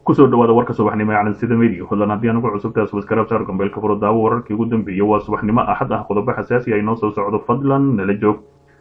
kusoo dhawaada warka subaxnimo ee calansida media fadlan haddii anugu cusubtaas waskaraab saar gambeelka furo daawo wararkii ugu dambeeyey waa subaxnimo axad ah qodobo xasaasi ay noo soo socdo fadlan nala joog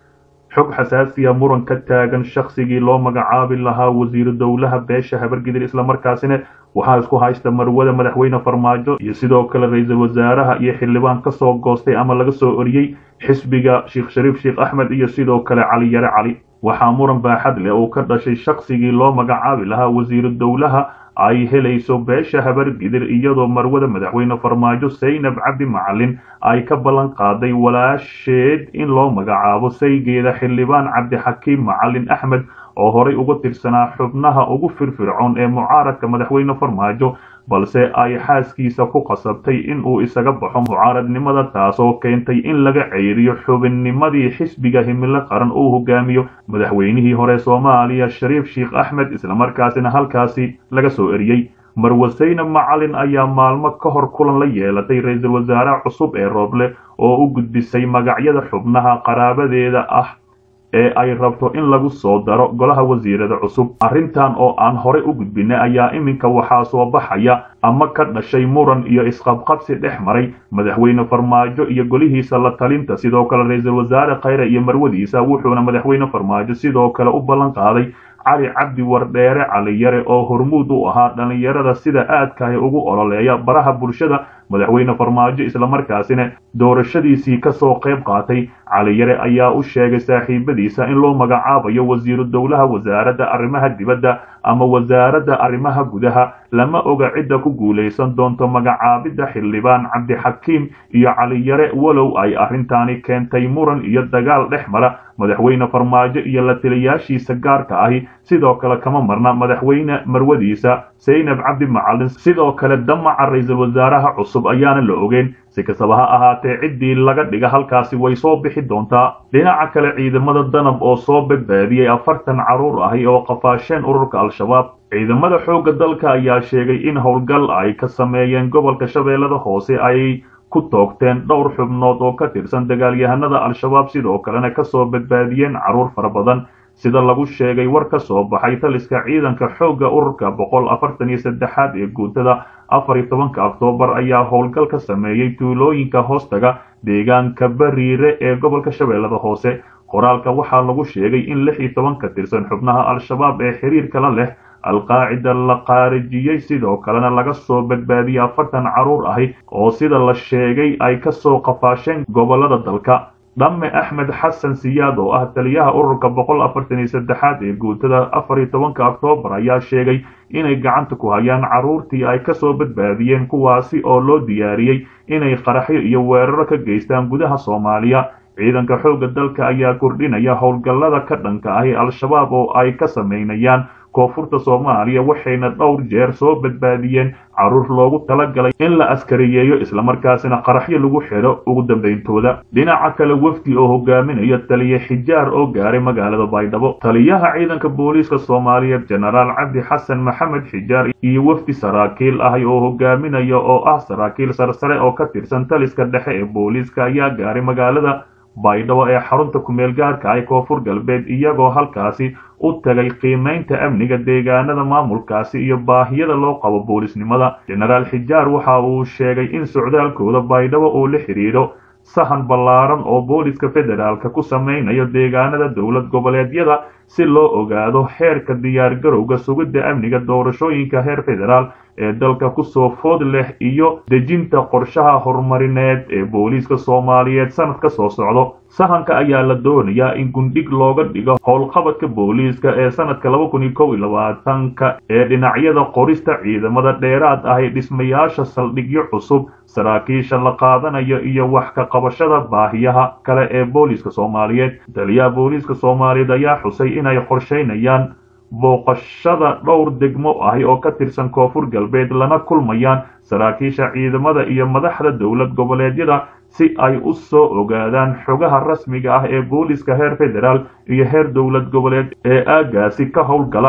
xog xasaasiya muran ka taagan shaksigii loo magacaabi lahaa wasiiru dowlaha beesha habargidir islamarkaasina waxaa isku haysta marwada madaxweyne farmaajo iyo sidoo kale ra-iisul wasaaraha iyo xildhibaan kasoo goostay ama laga soo oriyey xisbiga sheekh shariif sheekh axmed iyo sidoo kale cali yare cali waxaa muran baaxad leh uu ka dhashay shaksigii loo magacaabi lahaa wasiiru dowlaha ay helayso beesha habargidir iyadoo marwada madaxweyne farmaajo saynab cabdi macalin ay ka ballan qaaday walaasheed in loo magacaabo saygeeda xildhibaan cabdixakiim macalin axmed oo horay uga tirsanaa xubnaha ugu firfircoon ee mucaaradka madaxweyne farmaajo balse ay xaaskiisa ku qasabtay in uu isaga baxo mucaaradnimada taasoo keentay in laga ceyriyo xubinnimadii xisbiga himilo qaran uu hogaamiyo madaxweynihii hore soomaaliya shariif sheekh axmed islamarkaasina halkaasi laga soo eriyey marwe saynab macalin ayaa maalmo ka hor kulan la yeelatay ra-iisul wasaare cusub ee rooble oo u gudbisay magacyada xubnaha qaraabadeeda ah ee ay rabto in lagu soo daro golaha wasiirada cusub arrintan oo aan horey u gudbinay ayaa iminka waxaa soo baxaya ama ka dhashay muran iyo isqabqabsi dhex maray madaxweyne farmaajo iyo golihiisa la talinta sidoo kale ra-iisul wasaare khayre iyo marwadiisa wuxuuna madaxweyne farmaajo sidoo kale u ballan qaaday cali cabdi wardheere caliyare oo hormuud u ahaa dhallinyarada sida aadkahi ugu ololeeya baraha bulshada madaxweyne farmaajo islamarkaasina doorashadiisii kasoo qayb qaatay caliyare ayaa u sheegay saaxiibadiisa in loo magacaabayo wasiiru dowlaha wasaaradda arrimaha dibadda ama wasaaradda arrimaha gudaha lama oga cidda ku guulaysan doonto magacaabidda xildhibaan cabdixakiim iyo caliyare walow ay arrintaani keentay muran iyo dagaal dhex mara madaxweyne farmaajo iyo la taliyaashiisa gaarka ahi sidoo kale kama marna madaxweyne marwadiisa saynab cabdi macalin sidoo kale damaca ra-iisul wasaaraha cusub ayaana la ogeyn si kastaba ha ahaatee ciddii laga dhiga halkaasi way soo bixi doontaa dhinaca kale ciidamada danab oo soo badbaadiyey afartan carruur ahi oo qafaasheen ururka al-shabaab ciidamada xoogga dalka ayaa sheegay in howlgal ay ka sameeyeen gobolka shabeellada hoose ay ku toogteen dhowr xubnood oo ka tirsan dagaalyahanada al-shabaab sidoo kalena kasoo badbaadiyeen carruur fara badan sida lagu sheegay war ka soo baxay taliska ciidanka xoogga ururka boqol afartan iyo saddexaad ee guutada afar iyo tobanka oktoobar ayaa howlgal ka sameeyey tuulooyinka hoostaga deegaanka bariire ee gobolka shabeellada hoose qoraalka waxaa lagu sheegay in lix iyo toban ka tirsan xubnaha al-shabaab ee xiriirkala leh alqaacida la qaarijiyey sidoo kalena laga soo badbaadiyey afartan carruur ahi oo sida la sheegay ay kasoo qafaasheen gobolada dalka dhamme axmed xasan siyaad oo ah taliyaha ururka boqol afartan iyo saddexaad ee guutada afar iyo tobanka oktoobar ayaa sheegay inay gacanta ku hayaan carruurtii ay kasoo badbaadiyeen kuwaasi oo loo diyaariyey inay qaraxyo iyo weeraro ka geystaan gudaha soomaaliya ciidanka xoogga dalka ayaa kordhinaya howlgallada ka dhanka ahi al-shabaab oo ay ka samaynayaan koonfurta soomaaliya waxayna dhowr jeer soo badbaadiyeen carruur loogu talagalay in la askariyeeyo islamarkaasina qaraxyo lagu xidho ugu dambeyntooda dhinaca kale wafdi oo hogaaminaya taliye xijaar oo gaaray magaalada baydhabo taliyaha ciidanka booliiska soomaaliyeed jenaraal cabdi xasan maxamed xijaar iyo wafdi saraakiil ahi oo hogaaminaya oo ah saraakiil sarsare oo ka tirsan taliska dhexe ee booliiska ayaa gaaray magaalada baydhabo ee xarunta kumeel gaarka ah koonfur galbeed iyagoo halkaasi u tagay qiimaynta amniga deegaanada maamulkaasi iyo baahiyada loo qabo boolisnimada jenaraal xijaar waxa uu sheegay in socdaalkooda baydhabo uu la xidhiidho sahan ballaaran oo booliska federaalka ku samaynayo deegaanada dowlad goboleedyada si loo ogaado heerka diyaargarowga sugidda amniga doorashooyinka heer federaal ee dalka kusoo food leh iyo dejinta qorshaha horumarineed ee booliiska soomaaliyeed sanad ka soo socdo sahanka ayaa la doonayaa in gundhig looga dhigo howlqabadka booliiska ee sanadka laba kun iyo kow iyo labaatanka ee dhinacyada qorista ciidamada dheeraad ah ee dhismayaasha saldhigyo cusub saraakiisha la qaadanayo iyo wax ka qabashada baahiyaha kale ee booliiska soomaaliyeed taliyaha booliiska soomaaliyeed ayaa xusay inay qorshaynayaan booqashada dhowr degmo ahi oo ka tirsan koonfur galbeed lana kulmayaan saraakiisha ciidamada iyo madaxda dowlad goboleedyada si ay u soo ogaadaan xogaha rasmiga ah ee booliiska heer federaal iyo heer dowlad goboleed ee aagaasi ka howlgala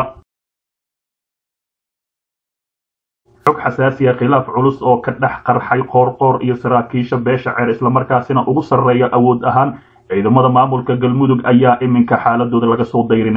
xog xasaasiya khilaaf culus oo ka dhex qarxay qoorqoor iyo saraakiisha beesha ceer islamarkaasina ugu sarreeya awood ahaan ciidamada maamulka galmudug ayaa iminka xaaladooda laga soo dayrinaya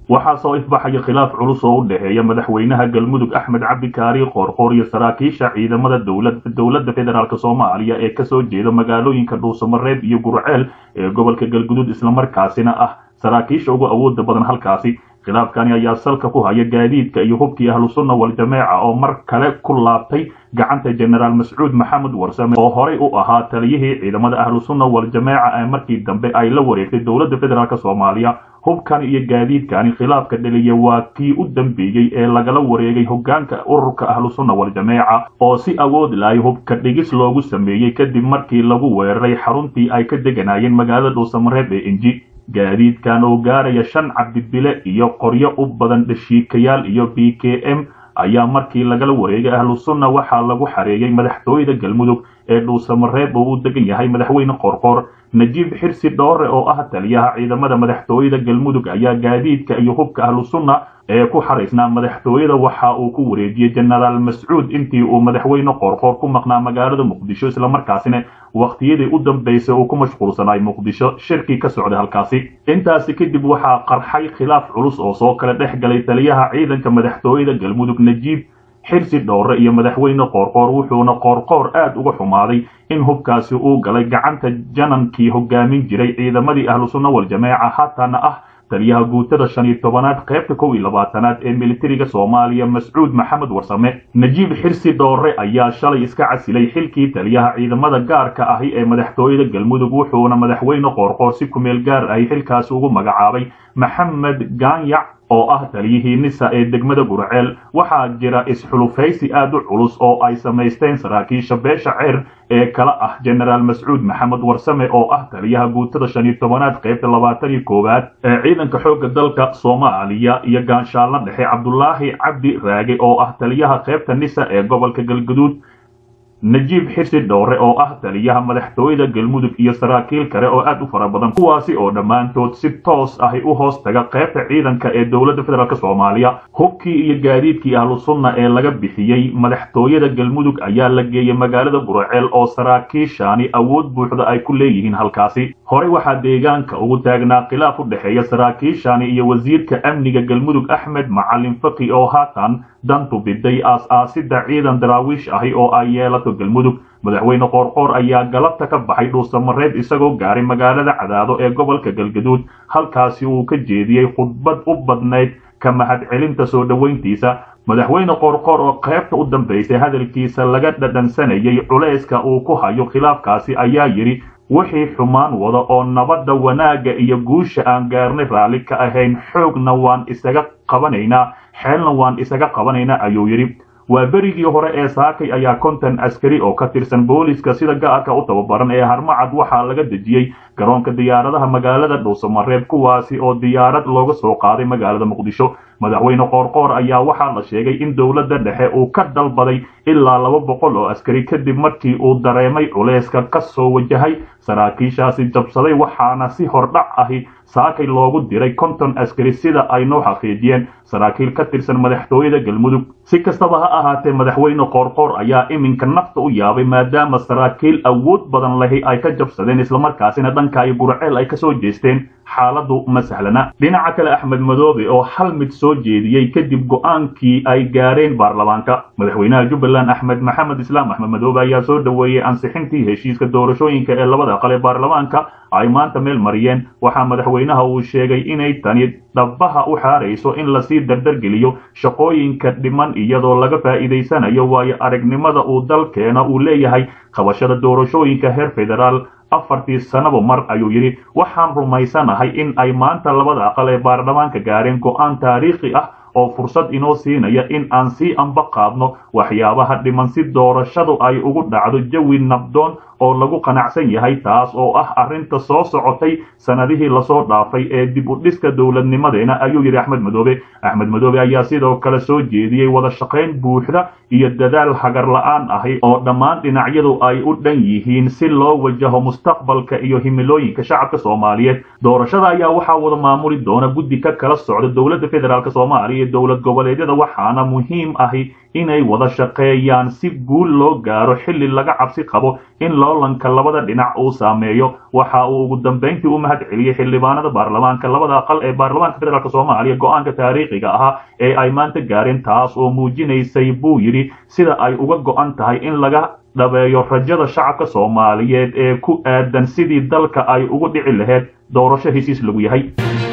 waxaa soo ifbaxaya khilaaf culus oo u dhexeeya madaxweynaha galmudug axmed cabdi kaari qoorqoor iyo saraakiisha ciidamada dowladda federaalk soomaaliya ee kasoo jeeda magaalooyinka dhuusamareeb iyo gurceel ee gobolka galgudud islamarkaasina ah saraakiisha ugu awooda badan halkaasi khilaafkani ayaa salka ku haya gaadiidka iyo hubkii ahlusunna waljameeca oo mar kale ku laabtay gacanta jenaraal mascuud maxamed warsame oo horey u ahaa taliyihii ciidamada ahlusunna waljameeca ee markii dambe ay la wareegtay dowladda federaalk soomaaliya hubkani iyo gaadiidkani khilaafka dhaliya waa kii u dambeeyey ee lagala wareegay hogaanka ururka ahlusunna waljameeca oo si awood lahay hubka dhigis loogu sameeyey kadib markii lagu weeraray xaruntii ay ka deganayeen magaalada dhuusamareeb ee inji gaadiidkan oo gaaraya shan cabdibile iyo qoryo u badan dhashiikayaal iyo b k m ayaa markii lagala wareegay ahlusunna waxaa lagu xareeyey madaxtooyada galmudug ee dhuusamareeb oo u degan yahay madaxweyne qorqoor najiib xirsi dhoore oo ah taliyaha ciidamada madaxtooyada galmudug ayaa gaadiidka iyo hubka ahlusunna ee ku xaraysnaa madaxtooyada waxa uu ku wareejiyey jenaraal mascuud intii uu madaxweyne qoorqoor ku maqnaa magaalada muqdisho islamarkaasina wakhtiyadii u dambaysay uu ku mashquulsanaay muqdisho shirkii ka socday halkaasi intaasi kadib waxaa qarxay khilaaf culus oo soo kala dhex galay taliyaha ciidanka madaxtooyada galmudug najiib xirsi dhowre iyo madaxweyne qoorqoor wuxuuna qoorqoor aad uga xumaaday in hubkaasi uu galay gacanta janankii hogaamin jiray ciidamadii ahlusunna waljameeca haatana ah taliyaha guutada shan iyo tobanaad qaybta kow iyo labaatanaad ee militariga soomaaliya mascuud maxamed warsame najiib xirsi dhoore ayaa shalay iska casilay xilkii taliyaha ciidamada gaarka ahi ee madaxtooyada galmudug wuxuuna madaxweyne qoorqoor si kumeel gaar ahi xilkaasi ugu magacaabay maxamed gaanyac oo ah taliyihii nisa ee degmada gurceel waxaa jira isxulufaysi aad u culus oo ay samaysteen saraakiisha beesha ceer ee kala ah jenaraal mascuud maxamed warsame oo ah taliyaha guutada shan iyo tobanaad qaybta labaatan iyo koowaad ee ciidanka xoogga dalka soomaaliya iyo gaanshaalna dhexe cabdulaahi cabdi raage oo ah taliyaha qaybta nisa ee gobolka galguduud najiib xirsi dhowre oo ah taliyaha madaxtooyada galmudug iyo saraakiil kale oo aad u fara badan kuwaasi oo dhammaantood si toos ahi u hoos taga qaybta ciidanka ee dowladda federaalk soomaaliya hubkii iyo gaadiidkii ahlusunna ee laga bixiyey madaxtooyada galmudug ayaa la geeyey magaalada gurceel oo saraakiishaani awood buuxda ay ku leeyihiin halkaasi horey waxaa deegaanka ugu taagnaa khilaaf u dhexeeya saraakiishaani iyo wasiirka amniga galmudug axmed macalin faki oo haatan dantu biday aas-aasida ciidan daraawiish ahi oo ay yeelato galmudug madaxweyne qoorqoor ayaa galabta ka baxay dhuusamareeb isagoo gaaray magaalada cadaado ee gobolka galgaduud halkaasi uu ka jeediyey khudbad u badnayd ka mahadcelinta soo dhoweyntiisa madaxweyne qoorqoor oo qaybta u dambaysay hadalkiisa laga dhadhansanayay culayska uu ku hayo khilaafkaasi ayaa yidhi wixii xumaan wada oo nabadda wanaagga iyo guusha aan gaarnay raalli ka ahayn xoogna waan isaga qabanaynaa xeelna waan isaga qabanaynaa ayuu yidhi waa berigii hore ee saakay ayaa konton askari oo ka tirsan booliska sida gaarka u tababaran ee harmacad waxaa laga dejiyey garoonka diyaaradaha magaalada dhuusamareeb kuwaasi oo diyaarad looga soo qaaday magaalada muqdisho madaxweyne qoorqoor ayaa waxaa la sheegay in dowladda dhexe uu ka dalbaday ilaa laba boqol oo askari kadib markii uu dareemay culayska ka soo wajahay saraakiishaasi jabsaday waxaana si hordhac ahi saakay loogu diray konton askari sida ay noo xaqiijiyeen saraakiil ka tirsan madaxtooyada galmudug si kastaba ha ahaatee madaxweyne qoorqoor ayaa iminka nafta u yaabay maadaama saraakiil awood badan lahi ay ka jabsadeen islamarkaasina dhanka iyo gurceel ay kasoo jeesteen xaaladu ma sahlana dhinaca kale axmed madoobe oo hal mid soo jeediyey kadib go-aankii ay gaareen baarlamaanka madaxweynaha jubbaland axmed maxamed islaam axmed madoobe ayaa soo dhoweeyey ansixintii heshiiska doorashooyinka ee labada aqal ee baarlamaanka ay maanta meel mariyeen waxaa madaxweynaha uu sheegay inay tani dhabaha u xaarayso in lasii dardargeliyo shaqooyinka dhiman iyadoo laga faa'iidaysanayo waayo aragnimada uu dalkeena uu leeyahay qabashada doorashooyinka heer federaal afartii sanaba mar ayuu yidhi waxaan rumaysanahay in ay maanta labada aqal ee baarlamaanka gaareen go-aan taariikhi ah oo fursad inoo siinaya in aan sii anba qaadno waxyaabaha dhiman si doorashadu ay ugu dhacdo jawi nabdoon oo lagu qanacsan yahay taas oo ah arrinta soo socotay sanadihii lasoo dhaafay ee dib u dhiska dowladnimadeena ayuu yidhi axmed madoobe axmed madoobe ayaa sidoo kale soo jeediyey wada shaqayn buuxda iyo dadaal hagar la-aan ahi oo dhammaan dhinacyadu ay u dhan yihiin si loo wajaho mustaqbalka iyo himilooyinka shacabka soomaaliyeed doorashada ayaa waxaa wada maamuli doona guddi ka kala socda dowladda federaalk soomaaliya iyo dowlad goboleedyada waxaana muhiim ahi inay wada shaqeeyaan si guul loo gaaro xilli laga cabsi qabo in loolanka labada dhinac uu saameeyo waxa uu ugu dambayntii u mahad celiyey xildhibaanada baarlamaanka labada aqal ee baarlamaanka federaalk soomaaliya go-aanka taariikhiga ahaa ee ay maanta gaareen taas oo muujinaysay buu yidhi sida ay uga go-an tahay in laga dhabeeyo rajada shacabka soomaaliyeed ee ku aadan sidii dalka ay ugu dhici lahayd doorasho hesiis lagu yahay